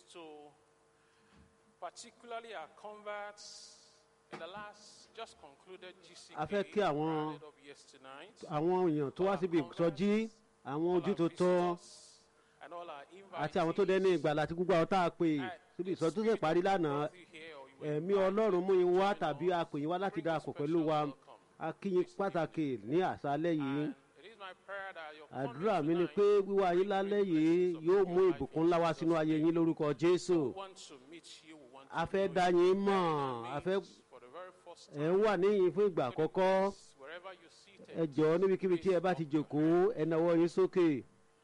to particularly our converts in the last just concluded GCK A fẹ́ kí àwọn- rounded up yesterday. àwọn èèyàn tó wá síbi ìsọjí àwọn ojú tuntun and all our àti àwọn tó dé ní ìgbàlá àti gbogbo àwọn tá a pè síbi ìsọjí tó ṣe parí lánàá ẹ̀mí ọlọ́run mú yín wá tàbí a pè yín wá láti darapọ̀ pẹ̀lú wa a kí yín pàtàkì ní àṣálẹ́ yìí àdúrà mi ni pé wíwá yín lálẹ́ yìí yóò mú ìbùkún ńlá wá sínú ayé yín lórúkọ jésù a fẹ́ dá yín mọ̀ a fẹ́ ẹ̀ ń wà níyìn fún ìgbà àkọ́kọ́ ẹ jọ̀ọ́ níbikíbi tí ẹ bá ti jòkóó ẹ nawọ́ yín sókè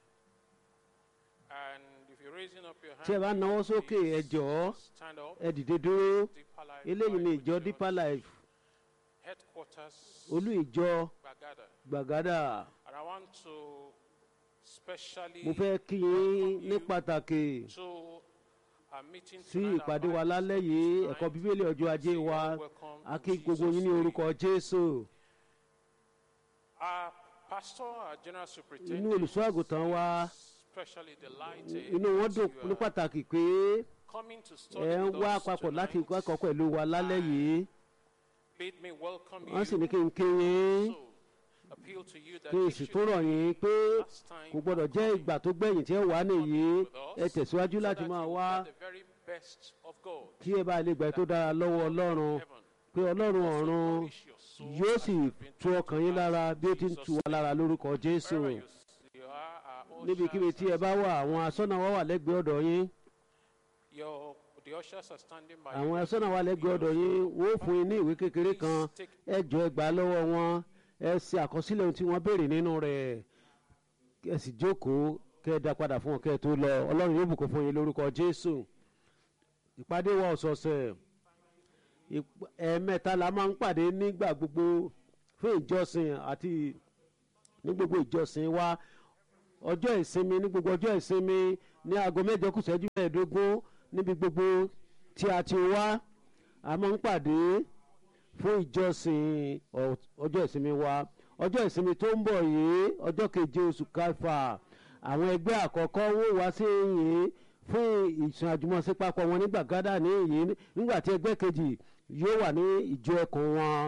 tí ẹ bá nawọ́ sókè ẹ jọ̀ọ́ ẹ dìde dúró eléyìí ni ìjọ deeper life headquarters olú ìjọ Bagada. gbàgádà And I want to specially mo fẹ́ kí yín ní pàtàkì to a meeting sí tonight, ìpàdé our wa lálẹ́ yìí ẹ̀kọ́ bíbélì ọjọ́ ajé wa a kí gbogbo yín ní orúkọ jésù Our pastor, our general inú superintendent, olùṣọ́ àgùntàn wa especially delighted inú wọn that dùn you ní are pàtàkì pé coming to study ẹ ń with wá us papọ̀ láti tonight. kẹ́kọ̀ọ́ pẹ̀lú wa lálẹ́ yìí Bid me welcome wọ́n sì you. ní kí n kí yín So, appeal to you that kí n this sì should tún rọ̀ be yín pé the last time kò gbọ́dọ̀ of jẹ́ coming ìgbà tó gbẹ̀yìn tí ẹ wà nìyí with us, ẹ tẹ̀síwájú so láti that máa you wá get the very best of God. kí ẹ bá lè gbà tó dára lọ́wọ́ ọlọ́run Heaven. pé ọlọ́run Also ọ̀run nourish your soul yóò as sì you've been tu ọkàn yín lára bí ó ti ń tu wa lára lórúkọ jésù Wherever you s- you are, our níbikíbi ushers tí ẹ are bá wà àwọn asọ́nà wa wà lẹ́gbẹ̀ẹ́ ọ̀dọ̀ yín Your, the ushers are standing by àwọn you. asọ́nà wa lẹ́gbẹ̀ẹ́ ọ̀dọ̀ yín wọ́n ó fún yín ní ìwé kékeré kan Please take ẹ jọ ẹ gbà á lọ́wọ́ wọn ẹ ṣe àkọsílẹ̀ ohun tí wọ́n béèrè nínú rẹ̀ ẹ sì jókòó kẹ́ ẹ dá padà fún wọn kẹ́ ẹ tó lọ ọlọ́run yóò bùkún fún yín lórúkọ jésù ìpàdé wa ọ̀sọ̀ọ̀sẹ̀ ìp- ẹ̀ẹ̀mẹ́ta la máa ń pàdé nígbà gbogbo fún ìjọsìn àti ní gbogbo ìjọsìn wa ọjọ́ ìsinmi ní gbogbo ọjọ́ ìsinmi ní aago mẹ́jọ kù ìṣẹ́jú mẹ́ẹ̀ẹ́dógún níbi gbogbo tí a ti wá a máa ń pàdé fún ìjọsìn ọ- ọjọ́ ìsinmi wa ọjọ́ ìsinmi tó ń bọ̀ yìí ọjọ́ keje oṣù kẹfà àwọn ẹgbẹ́ àkọ́kọ́ wò wá sí yìí fún ìsìn àjùmọ̀ṣe papọ̀ wọn ní gbàgádà ní yìí nígbà tí ẹgbẹ́ kejì yóò wà ní ìjọ ẹkùn wọn.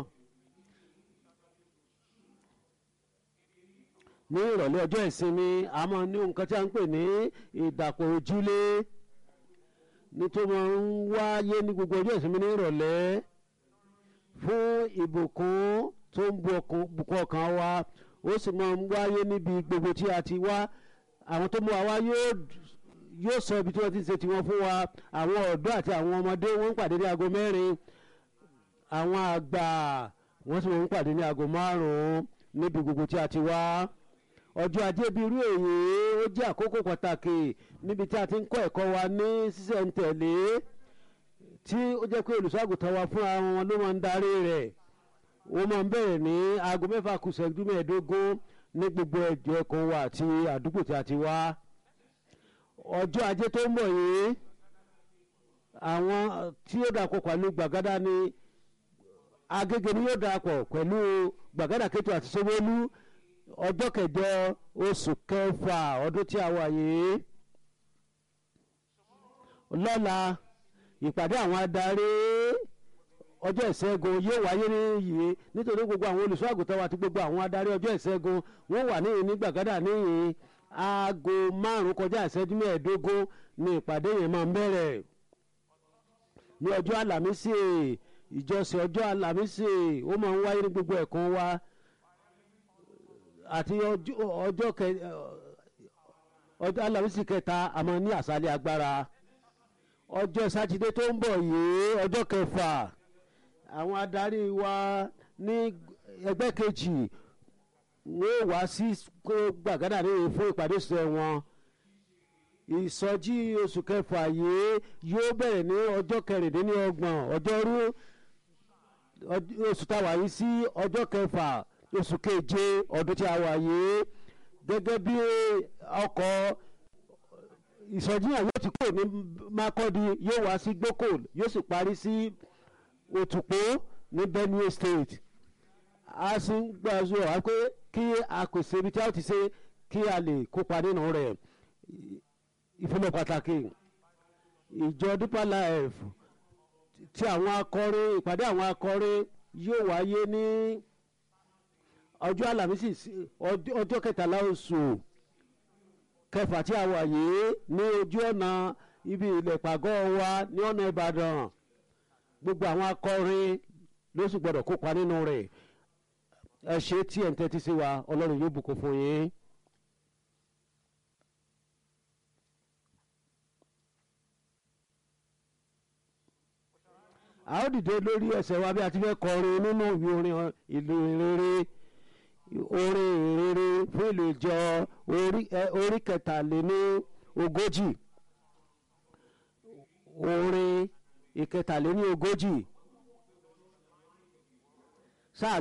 ní ìrọ̀lẹ́ ọjọ́ ìsinmi a máa ní nǹkan tí a ń pè ní ìdàpọ̀ ojúlé nítorí wọn ń wáyé ní gbogbo ọjọ́ ìsinmi ní ìrọ̀lẹ́ fún ìbùkún tó ń bu ọkàn- bùkún ọkàn wa ó sì máa ń wáyé níbi gbogbo tí a ti wá àwọn tó mú wa wá yóò yóò sọ ibi tí wọ́n ti ń ṣe tiwọn fún wa àwọn ọ̀dọ́ àti àwọn ọmọdé wọ́n ń pàdé ní aago mẹ́rin àwọn àgbà wọ́n sì wọ́n ń pàdé ní aago márùn-ún níbi gbogbo tí a ti wá ọjọ́ ajé bíi irú èyí ó jẹ́ àkókò pàtàkì níbi tí a ti ń kọ́ ẹ̀kọ́ wa ní sísẹ̀ntẹ̀lé tí ó jẹ́ pé olùṣọ́àgùtàn wa fúnra wọn ló máa ń darí rẹ̀ ó máa ń bẹ̀rẹ̀ ní aago mẹ́fà kù ìṣẹ́jú mẹ́ẹ̀ẹ́dógún ní gbogbo ẹ̀jọ̀ ẹ̀kọ́ wa àti àdúgbò tí a ti wá ọjọ́ ajé tó ń bọ̀ yìí àwọn tí ó dàpọ̀ pẹ̀lú gbàgádà ní agége ni yóò darapọ̀ pẹ̀lú gbàgádà kẹtù àti sowolu ọjọ́ kẹjọ oṣù kẹfà ọdún tí a wà yìí lọ́la ìpàdé àwọn adarí ọjọ́ ìṣẹ́gun yóò wáyé níyì nítorí gbogbo àwọn olùṣọ́ àgùntàn wa àti gbogbo àwọn adarí ọjọ́ ìṣẹ́gun wọ́n wà níyì ní gbàgádà níyì aago márùn kọjá ìṣẹ́jú mẹ́ẹ̀ẹ́dógún ni ìpàdé yẹn máa ń bẹ̀rẹ̀ ní ọjọ́ àlàmísì ìjọsìn ọjọ́ àlàmísì ó máa ń wáyé ní gbogbo ẹ̀kọ́ wa àti ọjọ́ ọjọ́ kẹ ọjọ́ àlàmísì kẹta a máa ní àṣálẹ́ agbára ọjọ́ sátidé tó ń bọ̀ yìí ọjọ́ kẹfà àwọn adarí wa ní ẹgbẹ́ kejì wọ́n wá sí gbàgádà ní fún ìpàdé sọ wọn ìsọjí oṣù kẹfà yìí yóò bẹ̀rẹ̀ ní ọjọ́ kẹrìndínlọ́gbọ̀n ọjọ́rú oṣù táwa yìí sí ọjọ́ kẹfà oṣù keje ọdún tí a wà yìí gẹ́gẹ́ bí ọkọ̀ ìsọjí yẹn yóò ti kúrò ní Makurdi yóò wá sí Gboko yóò sì parí sí Òtùpó ní Benue State a sì ń gbàzọ wá pé kí a pèsè ibi tí a ti ṣe kí a lè kópa nínú rẹ̀ ìfúnná pàtàkì ìjọ deeper life ti àwọn akọrin ìpàdé àwọn akọrin yóò wáyé ní ọjọ́ àlàmísì sí- ọjọ́ ọjọ́ kẹtàlá oṣù kẹfà tí a wà yìí ní ojú ọ̀nà ibi ilẹ̀ pàgọ́ wa ní ọ̀nà ìbàdàn gbogbo àwọn akọrin ló sì gbọ́dọ̀ kópa nínú rẹ̀ ẹ ṣe tí ẹ̀ ń tẹ́tí sí wa ọlọ́run yóò bùkún fún yín. a ó dìde lórí ẹsẹ̀ wa bí a ti fẹ́ kọrin nínú ìwé orin ìlú ìrere orin ìrere fún ìlú ìjọ orí ẹ- orí kẹtàléní ogójì orin ìkẹtàléní ogójì sáà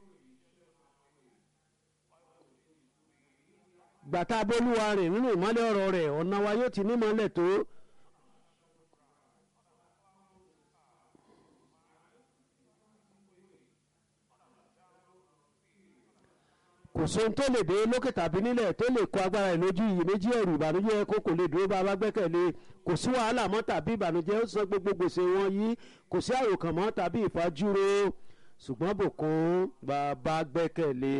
gbàtà bólúwa rìn nínú ìmọ́lẹ̀ ọ̀rọ̀ rẹ̀ ọ̀nà wa yóò ti nímọ́lẹ̀ tó kò sóhun tó lè dé lókè tàbí nílẹ̀ tó lè kó agbára ẹ̀ lójú iyèméjì ẹ̀rù ìbànújẹ́ kó kò lè dúró bá a bá gbẹ́kẹ̀lé kò sí wàhálà mọ́ tàbí ìbànújẹ́ ó san gbogbo gbèsè wọn yìí kò sí àròkàn mọ́ tàbí ìfajúro ṣùgbọ́n bùkún bàbá gbẹ́kẹ̀lé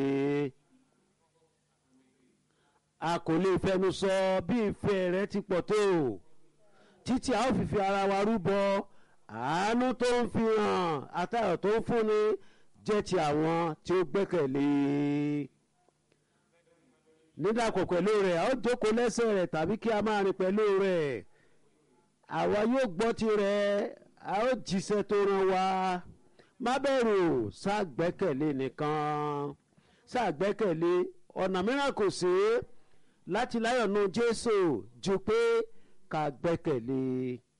a kò lè fẹnu sọ bí ìfẹ́ rẹ ti pọ̀ tó títí a ó fi fi ara wa rúbọ àánú tó ń fi hàn àtàyọ̀ tó ń fúnni jẹ́ ti àwọn tí ó gbẹ́kẹ̀lé nídàkọ̀ pẹ̀lú rẹ̀ a ó jókòó lẹ́sẹ̀ rẹ̀ tàbí kí a máa rìn pẹ̀lú rẹ̀ àwa yóò gbọ́ tirẹ̀ a ó jíṣẹ́ tó rán wa má bẹ̀rù ṣàgbẹ́kẹ̀lé nìkan ṣàgbẹ́kẹ̀lé ọ̀nà mìíràn kò sí láti láyọ̀ nu Jésù ju pé ká gbẹ́kẹ̀lé